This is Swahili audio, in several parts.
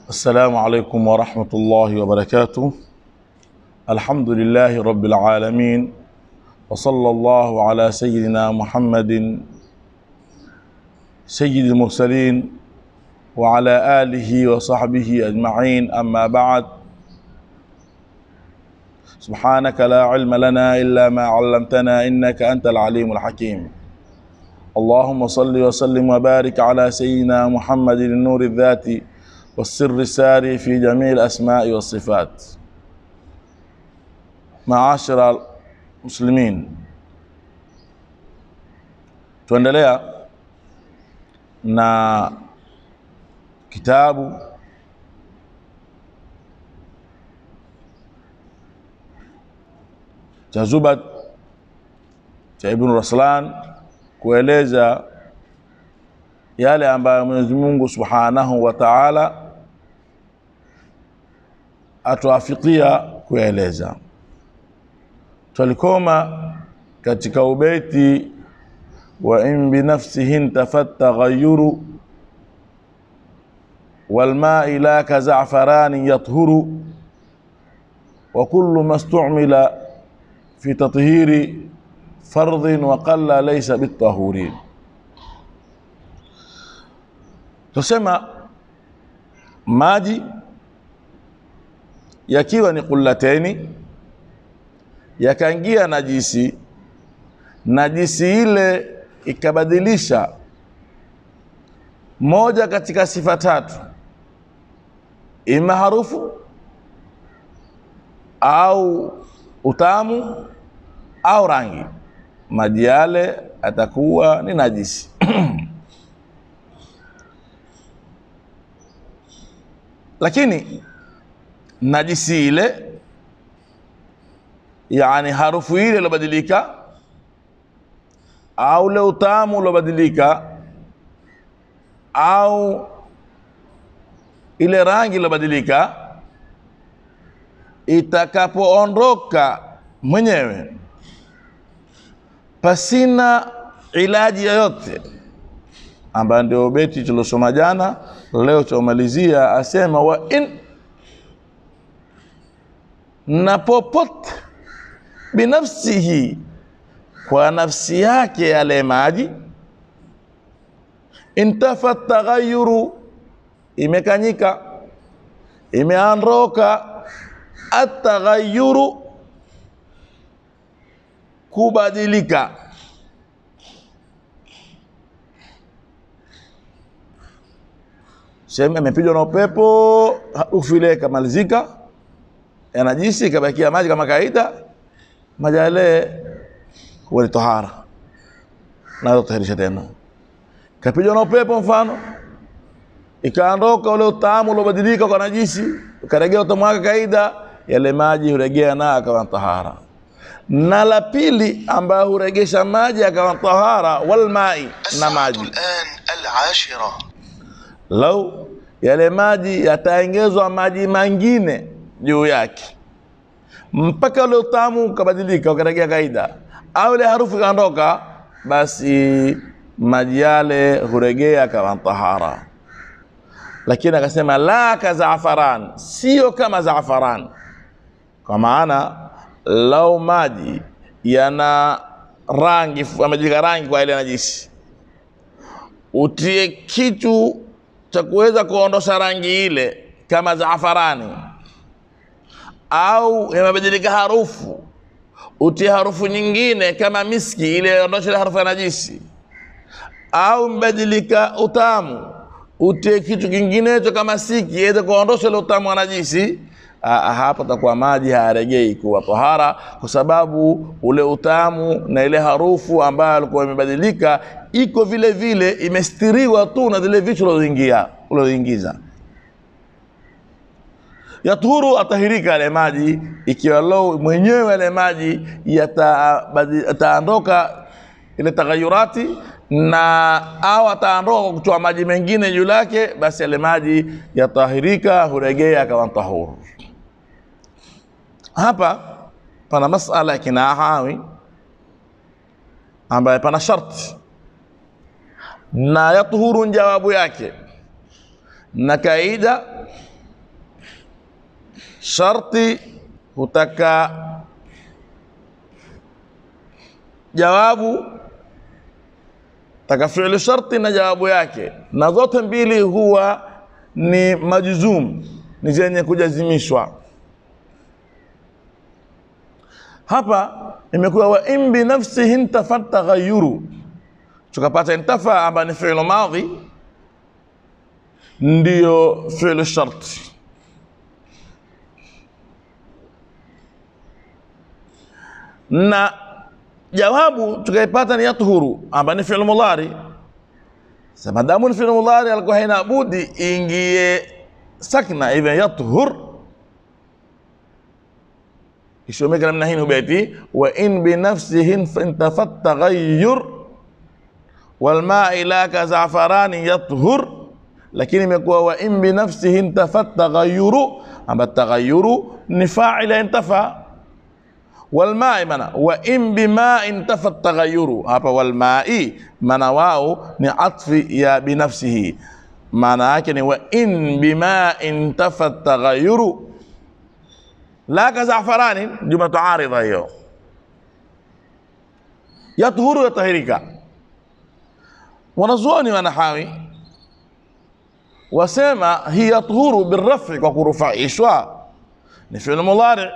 السلام عليكم ورحمة الله وبركاته الحمد لله رب العالمين وصلى الله على سيدنا محمد سيد المرسلين وعلى آله وصحبه أجمعين أما بعد سبحانك لا علم لنا إلا ما علمتنا إنك أنت العليم الحكيم اللهم صل وسلم وبارك على سيدنا محمد النور الذاتي والسر الساري في جميع الأسماء والصفات معاشر المسلمين tuendelea na kitabu cha Zubat cha Ibn Raslan kueleza yale ambayo Mwenyezi Mungu Subhanahu wa Ta'ala atuafikia kueleza. Tulikoma katika ubeti wa in binafsihi intafat taghayyuru والماء لا كزعفران يطهر وكل ما استعمل في تطهير فرض وقل ليس بالطهور tusema maji yakiwa ni kullateni yakaingia najisi najisi ile ikabadilisha moja katika sifa tatu ima harufu au utamu au rangi maji yale atakuwa ni najisi lakini najisi ile yani harufu ile ilobadilika au ule utamu ulobadilika au ile rangi ilobadilika itakapoondoka mwenyewe pasina ilaji yoyote ambayo ndio beti tulosoma jana leo chaumalizia asema wa in na popote binafsihi kwa nafsi yake yale maji intafa taghayyuru imekanyika imeondoka ataghayyuru kubadilika sehemu imepigwa na upepo harufu ile ikamalizika yanajisi ikabakia maji kama kawaida maji yale huwa ni tahara naweza kutahirisha tena kapigwa na upepo mfano ikaondoka ule utamu uliobadilika kwa najisi ukaregea utamu wake kawaida yale maji huregea na akawa tahara na la pili ambayo huregesha maji akawa tahara walmai na maji الآن العاشرة lau yale maji yataongezwa maji mengine juu yake mpaka ule utamu ukabadilika ukaregea kaida au ile harufu ikaondoka basi maji yale huregea kama tahara lakini akasema la ka zaafaran sio kama zaafaran kwa maana lau maji yana rangi amejika rangi kwa ile najisi utie kitu cha kuweza kuondosha rangi ile kama zaafarani au imebadilika harufu utie harufu nyingine kama miski ile ondosha ile harufu ya najisi au mbadilika utamu utie kitu kinginecho kama siki iweze kuondosha ile utamu wa najisi Ah, hapo takuwa maji hayaregei kuwa tahara kwa sababu ule utamu na ile harufu ambayo alikuwa imebadilika iko vile vile imestiriwa tu na zile vitu ulizoingia ulizoingiza yatuhuru atahirika yale maji ikiwa lo mwenyewe yale maji yatabadi- yataondoka ile taghayurati na au ataondoka kwa kutoa maji mengine juu yake basi yale maji yatahirika huregea akawa tahuru hapa pana masala ya kinahawi ambaye pana sharti na yatuhuru jawabu yake na kaida sharti hutaka jawabu taka fi'lu sharti na jawabu yake, na zote mbili huwa ni majzum, ni zenye kujazimishwa. Hapa imekuwa wa in bi nafsihi intafa taghayyuru, tukapata intafa ambayo ni fi'lu madhi, ndiyo fi'lu sharti. na jawabu tukaipata ni yathuru ambayo ni fi'l mudhari. Sasa madamu ni fi'l mudhari, alikuwa haina budi ingie sakna, hivyo yathur ishomeka namna hii ubeti wa in binafsihi intafat taghayyur walmai laka zafarani yathur, lakini imekuwa wa in binafsihi intafat taghayyuru, amba taghayyuru ni fa'ila intafa walmai mana wa in bima intafa taghayyuru hapa walmai mana wao ni atfi ya binafsihi maana yake ni wa in bima intafa taghayyuru la ka zafarani jumla tuaridha hiyo yathuru yatahirika wanazuoni wanahawi wasema hii yathuru birrafi kwa kurufaishwa ni fi'l mudhari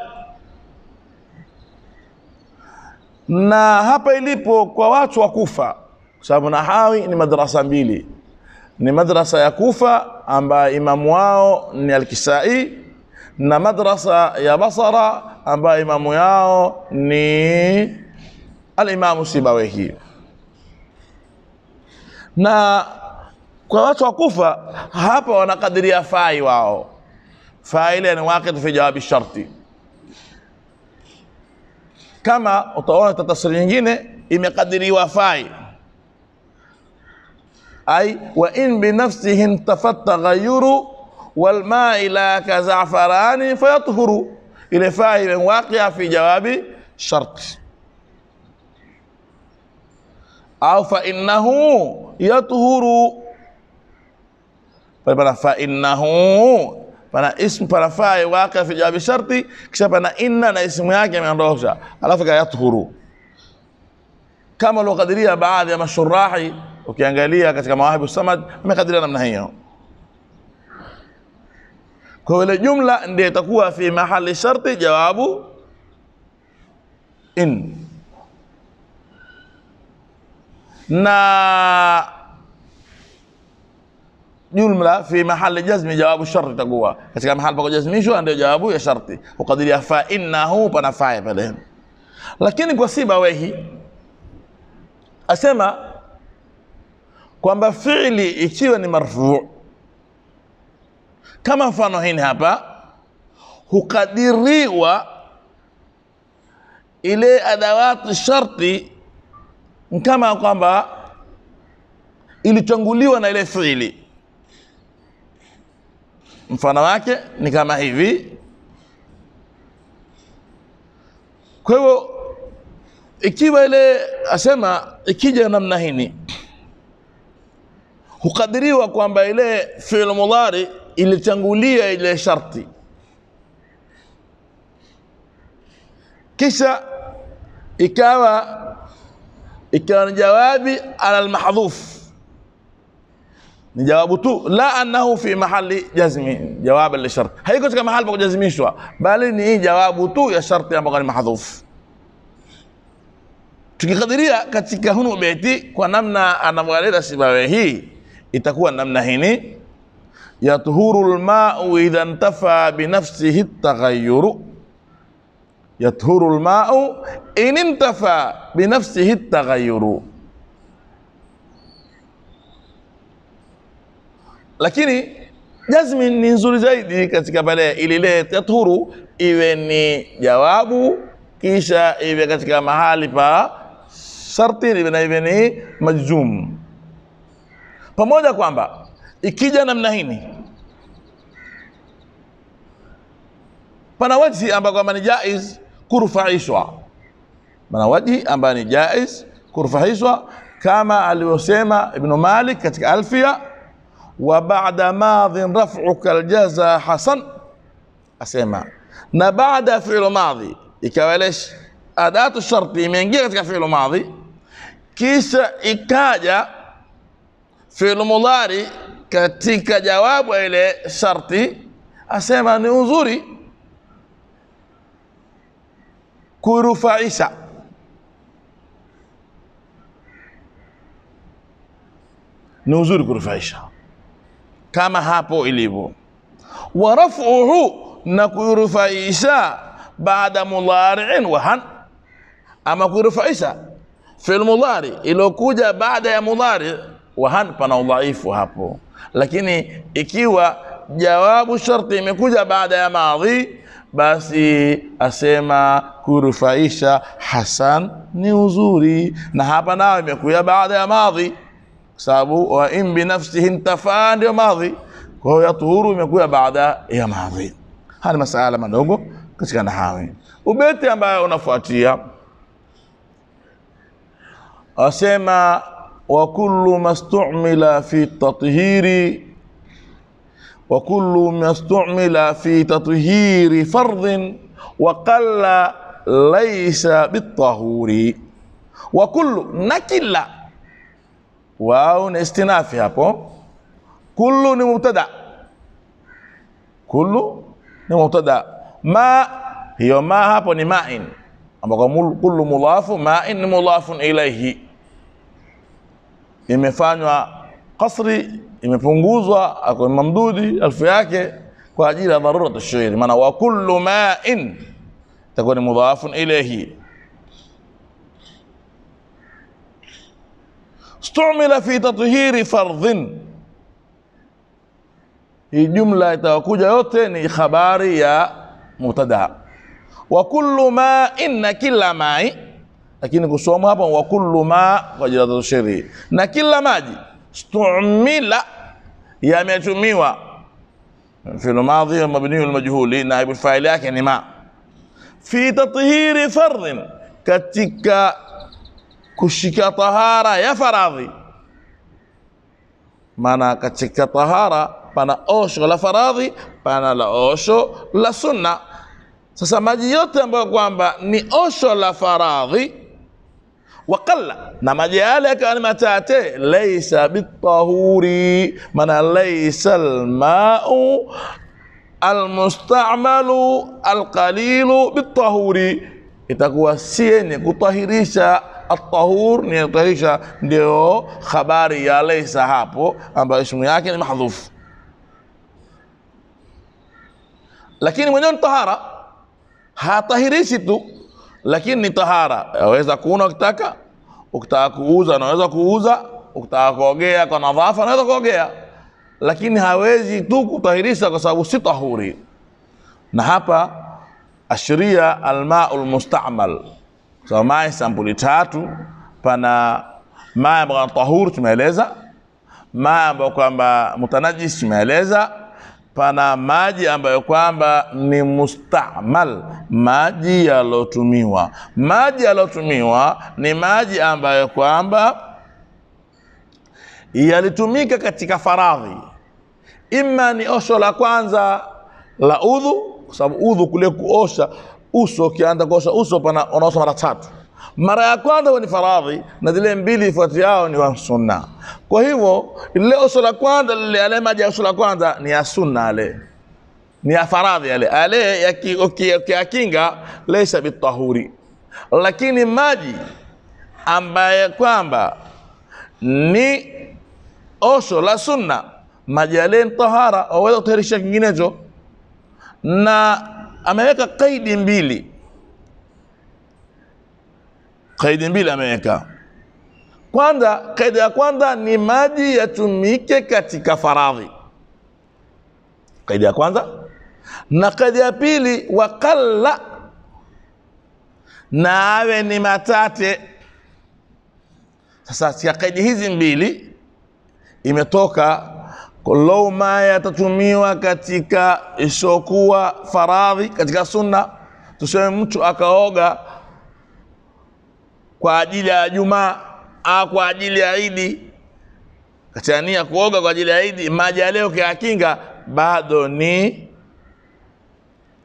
na hapa ilipo kwa watu wa Kufa, kwa sababu nahawi ni madrasa mbili, ni madrasa ya Kufa ambayo imamu wao ni Alkisai na madrasa ya Basra ambayo imamu yao ni Alimamu Sibawehi. Na kwa watu wa Kufa hapa wanakadiria fai wao, fai ile ni waqid fi jawabi sharti kama utaona tatasiri nyingine imekadiriwa fai ai wa in binafsihi intafat taghayyuru walmai la kazafarani fayathuru, ile fai waqia fi jawabi sharti au fa innahu yathuru pana fa innahu pana ismu pana fai waqia fi jawabi sharti, kisha pana inna na ismu yake imeondosha, alafu ka yathuru, kama aliokadiria baadhi ya mashurahi. Ukiangalia katika Mawahibu Samad amekadiria namna hiyo. Kwa ile jumla ndiyo itakuwa fi mahali sharti jawabu in na jumla fi mahali jazmi jawabu sharti itakuwa katika mahali pa kujazmishwa ndio jawabu ya sharti, ukadiria fa innahu pana faya pale. Lakini kwa Sibawehi asema kwamba fiili ikiwa ni marfuu kama mfano hini hapa, hukadiriwa ile adawati sharti kama kwamba ilitanguliwa na ile fiili mfano wake ni kama hivi. Kwa hivyo ikiwa ile asema ikija namna hini, hukadiriwa kwamba ile fi'l mudhari ilitangulia ile sharti, kisha ikawa ikawa ni jawabi ala almahdhuf ni jawabu tu, la annahu fi mahali jazmi, jawab lishart, haiko katika mahali pa kujazimishwa, bali ni jawabu tu ya sharti ambayo ni mahdhuf. Tukikadiria katika hunu beti kwa namna anavyoeleza Sibawehi, itakuwa namna hini: yathuru lmau idha ntafa binafsihi taghayyuru, yathuru lmau in intafa binafsihi taghayyuru lakini jazmi ni nzuri zaidi katika pale ilile yathuru iwe ni jawabu kisha iwe katika mahali pa sharti iwe na iwe ni majzum, pamoja kwamba ikija namna hini pana wajhi ambayo kwamba ni jaiz kurufaishwa, pana wajhi ambayo ni jaiz kurufaishwa kama alivyosema Ibnu Malik katika Alfia wa ba'da madhin raf'uka aljaza hasan asema na baada ya fi'lu madhi ikawa ile sh- adatu sharti imeingia katika fi'lu madhi kisha ikaja fi'lu mudhari katika jawabu ya ile sharti asema ni uzuri kurufaisha ni uzuri kurufaisha kama hapo ilivyo wa raf'uhu na kurufaisha baada mudhari'in wa han ama kurufaisha fil mudhari iliyokuja baada ya mudhari wa han pana udhaifu hapo lakini ikiwa jawabu sharti imekuja baada ya madhi basi asema kurufaisha hasan ni uzuri na hapa nayo imekuja baada ya madhi kwa sababu wa in binafsihi intafaa ndio madhi kwa hiyo yatuhuru imekuja baada ya madhi haya ni masala madogo katika nahawi ubeti ambayo unafuatia asema wa kullu mastumila fi tathiri wa kullu mastumila fi tathiri fardhin wa qalla laysa bitahuri wa kullu na kila wao ni istinafi hapo kullu ni mubtada kullu ni mubtada ma hiyo ma hapo ni ma'in ambako mul- kullu mudhafu ma'in ni mudhafun ilayhi imefanywa kasri imepunguzwa ako mamdudi alfu yake kwa ajili ya dharura tashairi maana wa kullu ma'in itakuwa ni mudhafun ilayhi stumila fi tathhiri fardhin hii jumla itakuja yote ni habari ya mubtada wa kullu ma inna kila mai lakini kusoma hapa wa kullu ma kwa ajili ya tashiri na kila maji stumila yametumiwa fi'l madhi mabni al majhuli naibu fa'il yake ni ma fi tathhiri fardhin katika kushika tahara ya faradhi maana katika tahara pana osho la faradhi pana la osho la sunna sasa maji yote ambayo kwamba ni osho la faradhi waqalla na maji yale yakawa ni matate laisa bitahuri maana laisa almau almustamalu alqalilu bitahuri itakuwa si yenye kutahirisha atahur ni kutahirisha ndio habari ya laisa hapo ambayo ismu yake ni mahdhufu lakini mwenyewe ni tahara hatahirishi tu lakini ni tahara aweza kuuna ukitaka ukitaka kuuza unaweza kuuza ukitaka kuogea kwa nadhafa unaweza kuogea lakini hawezi tu kutahirisha kwa sababu si tahuri na hapa ashiria almau lmustamal so, mai sampuli tatu pana mai ambayo ni tahur tumeeleza mai ambayo kwamba mutanajis tumeeleza pana maji ambayo kwamba ni mustamal maji yalotumiwa maji yalotumiwa ni maji ambayo kwamba yalitumika katika faradhi ima ni osho la kwanza la udhu kwa sababu udhu kule kuosha uso ukianza kuosha uso pana unaosha mara tatu mara ya kwanza huwa ni faradhi na zile mbili ifuatiao ni wa sunna kwa hivyo lile osho la kwanza lile yale maji ya osho la kwanza ni ya sunna yale ni ya faradhi yale yale yaki- uki- ukiyakinga leisa bitahuri lakini maji ambaye kwamba ni osho la sunna maji yale ni tahara waweza kutahirisha kinginecho na ameweka kaidi mbili kaidi mbili ameweka kwanza kaida ya kwanza ni maji yatumike katika faradhi kaida ya kwanza na kaida ya pili wakalla na awe ni matate sasa sia kaidi hizi mbili imetoka lau ma yatatumiwa katika isiokuwa faradhi katika sunna tuseme mtu akaoga kwa ajili ya Jumaa au kwa ajili ya Idi, katika nia kuoga kwa ajili ya Idi, maji ya leo kiakinga bado ni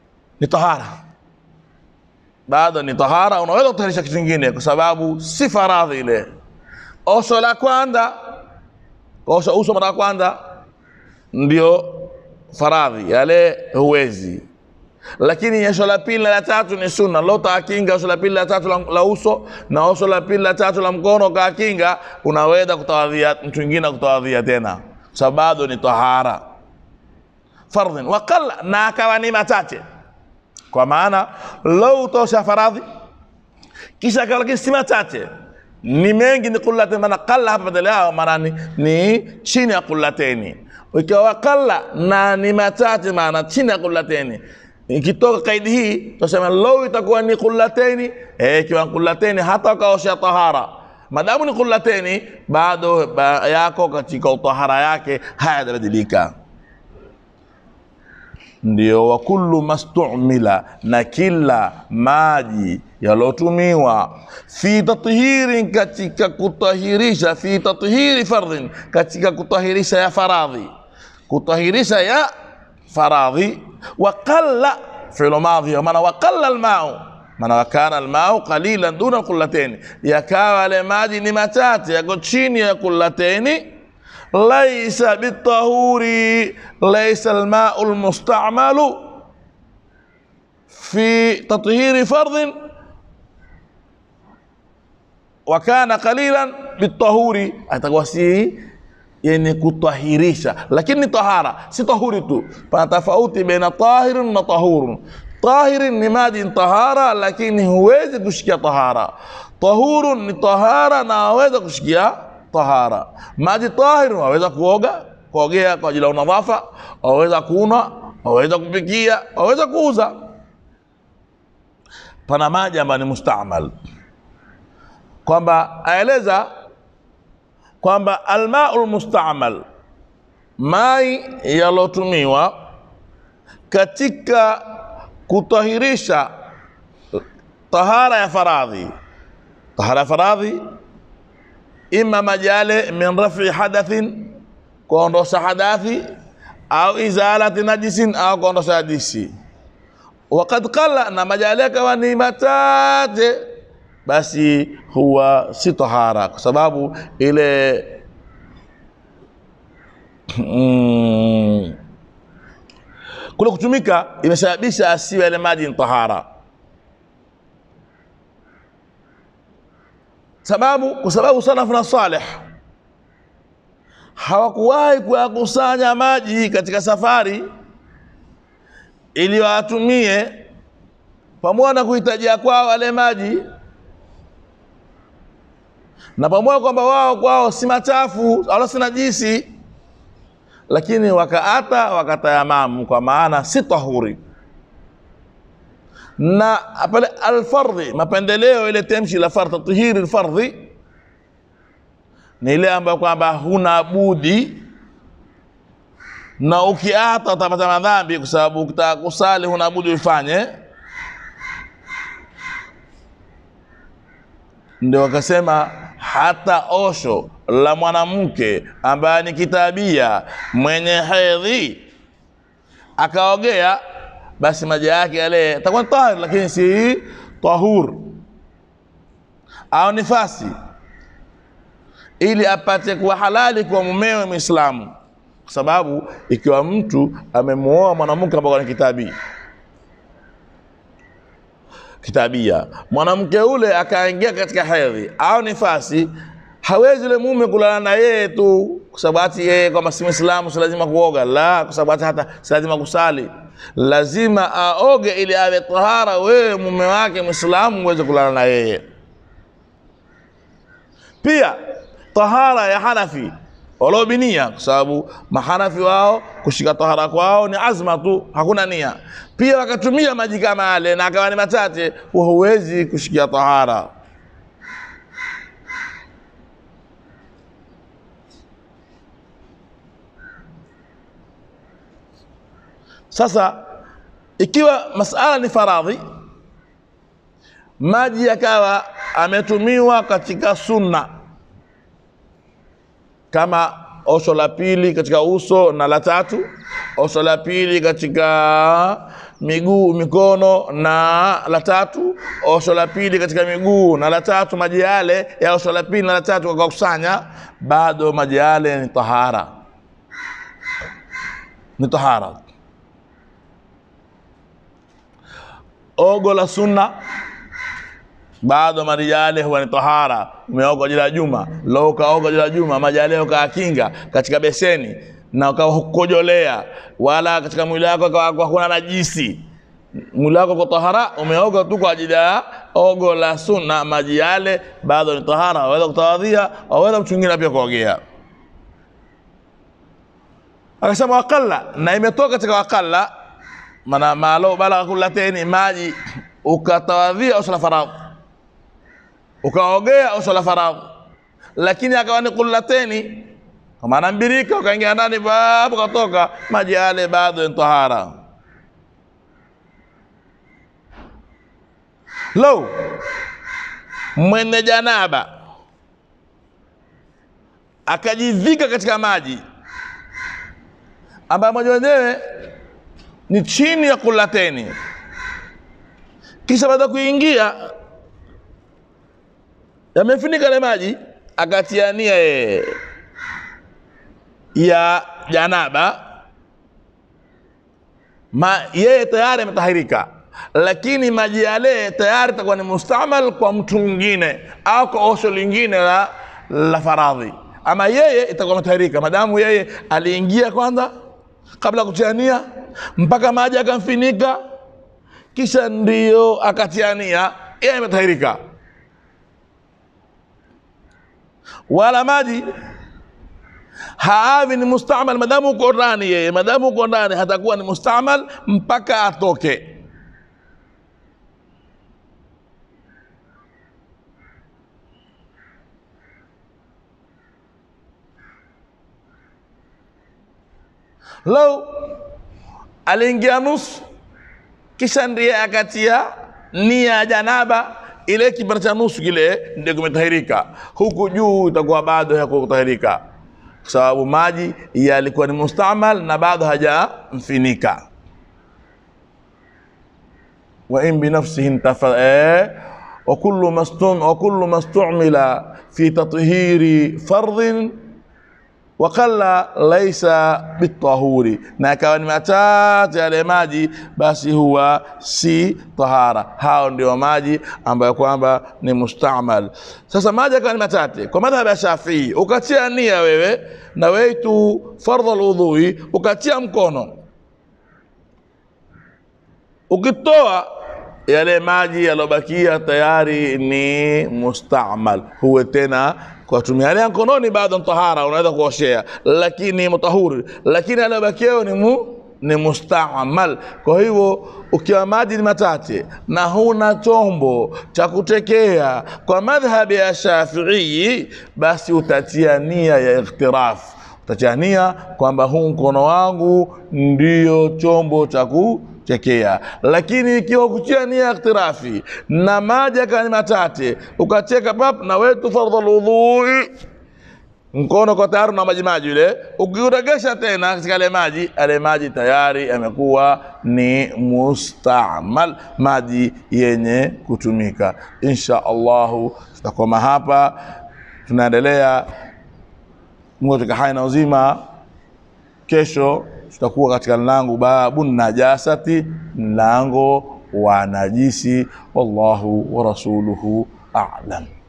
ni tahara, bado ni tahara. Unaweza kutaharisha kitu kingine, kwa sababu si faradhi ile. Osho la kwanza, osha uso mara ya kwanza ndio faradhi, yale huwezi lakini osho la pili na la tatu ni sunna. Lo taakinga osho la pili la tatu la, la uso na osho la pili la tatu la mkono kaakinga, unaweza kutawadhia mtu mwingine kutawadhia tena, sababu bado ni tahara fardhin waqalla, na akawa ni machache, kwa maana lau utosha faradhi kisha akawa lakini si machache ni mengi, ni kullatain, maana qalla hapa badala yao maana ni, ni chini ya kullateni. Ikiwa qalla na ni machache, maana chini ya kullateni ikitoka kaidi hii tutasema lau itakuwa ni kullateni eh, ikiwa kullateni hata ukaosha tahara madamu ni kullateni bado ba, yako katika utahara yake hayajabadilika ndio wa kullu mastumila na kila maji yalotumiwa fi tathirin katika kutahirisha fi tathiri fardhin katika kutahirisha ya faradhi kutahirisha ya faradhi waqalla fi'lu madhi maana waqalla almau maana wakana almau qalilan duna qullatayn yakawa yale maji ni machache yako chini ya qullatayn laisa bitahuri laisa almau almustamalu fi tathiri fardhin wakana qalilan bitahuri atakuwa si yenye kutahirisha, lakini ni tahara, si tahuri tu. Pana tofauti baina tahirin na tahurun. Tahirin ni maji ni tahara, lakini huwezi kushikia tahara. Tahurun ni tahara na waweza kushikia tahara. Maji tahir waweza kuoga, kuogea kwa ajili ya unadhafa, waweza kunywa, waweza kupikia, waweza kuuza. Pana maji ambayo ni mustamal, kwamba aeleza kwamba almau lmustamal, mai yalotumiwa katika kutahirisha tahara ya faradhi. Tahara ya faradhi ima maji yale min rafi hadathin, kuondosha hadathi, au izalati najisin, au kuondosha najisi. Wakad qalla, na maji yale yakawa ni machache basi huwa si tahara kwa sababu ile mm, kule kutumika imesababisha asiwe yale maji ni tahara. Sababu kwa sababu salafu na saleh hawakuwahi kuyakusanya maji katika safari ili watumie pamoja na kuhitajia kwao wale maji na pamoja kwamba wao kwao si machafu wala si najisi, lakini wakaata wakatayamamu, kwa maana si tahuri. Na pale alfardhi, mapendeleo ile temshi la fardhi, tathiri alfardhi ni ile ambayo kwamba huna budi, na ukiata utapata madhambi, kwa sababu ukitaka kusali huna budi uifanye. Ndio wakasema hata osho la mwanamke ambaye ni kitabia mwenye hedhi akaogea, basi maji yake yale atakuwa ni tahir, lakini si tahur au nifasi, ili apate kuwa halali kwa mumewe Muislamu, kwa sababu ikiwa mtu amemuoa mwanamke ambaye ni kitabia kitabia mwanamke ule akaingia katika hedhi au nifasi, hawezi yule mume kulala na yeye tu kwa sababu ati yeye kwamba si Muislamu si lazima kuoga, la, kwa sababu hata hata si lazima kusali, lazima aoge ili awe tahara, wewe mume wake Muislamu uweze kulala na yeye. Pia tahara ya Hanafi waliobinia, kwa sababu mahanafi wao kushika tahara kwao ni azma tu, hakuna nia. Pia wakatumia maji kama yale na akawa ni machache, huwezi kushikia tahara. Sasa ikiwa masala ni faradhi, maji yakawa ametumiwa katika sunna kama osho la pili katika uso na la tatu osho la pili katika miguu mikono na la tatu osho la pili katika miguu na la tatu maji yale ya osho la pili na la tatu kwa kukusanya bado maji yale ni tahara ni tahara ogo la sunna bado maji yale huwa ni tahara umeoga jila juma lo ukaoga jila juma maji yale ukaakinga katika beseni na ukakojolea wala katika mwili wako kwa kuna najisi mwili wako kwa tahara umeoga tu kwa ajili ya ogo la sunna maji yale bado ni tahara waweza kutawadhia waweza mtu mwingine pia kuogea akasema wakalla na imetoka katika wakalla maana malo balagha kullateni maji ukatawadhia usala faradhi ukaogea usala faradhi lakini akawa ni kullateni kwa maana mbirika ukaingia ndani babu katoka maji yale bado ni tahara lo mwenye janaba akajivika katika maji ambayo maji wenyewe ni chini ya kulateni kisha baada ya kuingia yamefunika ile maji akatiania yeye ya janaba ma yeye tayari ametahirika lakini maji yale tayari itakuwa ni mustamal kwa mtu mwingine au kwa osho lingine la, la faradhi ama yeye itakuwa ametahirika madamu yeye aliingia kwanza kabla ya kutiania mpaka maji akamfinika kisha ndiyo akatiania yeye ametahirika wala maji haavi ni mustamal madamu uko ndani yeye madamu uko ndani hatakuwa ni mustamal mpaka atoke lau aliingia nusu kisha ndiye akatia nia ya janaba ile kipande cha nusu kile ndio kimetahirika huku juu itakuwa bado hakutahirika kwa sababu maji yalikuwa ni mustamal na bado hajamfinika wa in binafsihi intafa eh, wa kullu mastum wa kullu mastumila fi tathhiri fardhin wakalla laisa bitahuri, na akawa ni machache yale maji, basi huwa si tahara. Hao ndio maji ambayo kwamba ni mustamal. Sasa maji akawa ni machache kwa madhhabu ya Shafii, ukatia nia wewe na weitu fardhu alwudhui, ukatia mkono, ukitoa yale maji yalobakia tayari ni mustamal, huwe tena kwa tumia yale ya mkononi bado tahara, unaweza kuoshea, lakini mutahuri, lakini yaliyobakia ni mu, ni mustamal. Kwa hivyo ukiwa maji ni machache na huna chombo cha kutekea kwa madhhabi ya Shafiii, basi utatia nia ya ikhtiraf, utatia nia kwamba huu mkono wangu ndio chombo cha ku chekea lakini ikiwa kutia nia ya iktirafi na maji akawa ni matate ukacheka pap na wetu fardhu lwudhui mkono kwa tayari na maji maji yule ukiuregesha tena katika yale maji yale maji tayari yamekuwa ni mustamal maji yenye kutumika insha allahu tutakoma hapa tunaendelea mungu katika hai na uzima kesho tutakuwa katika mlango babu najasati, mlango wa najisi. Wallahu wa rasuluhu a'lam.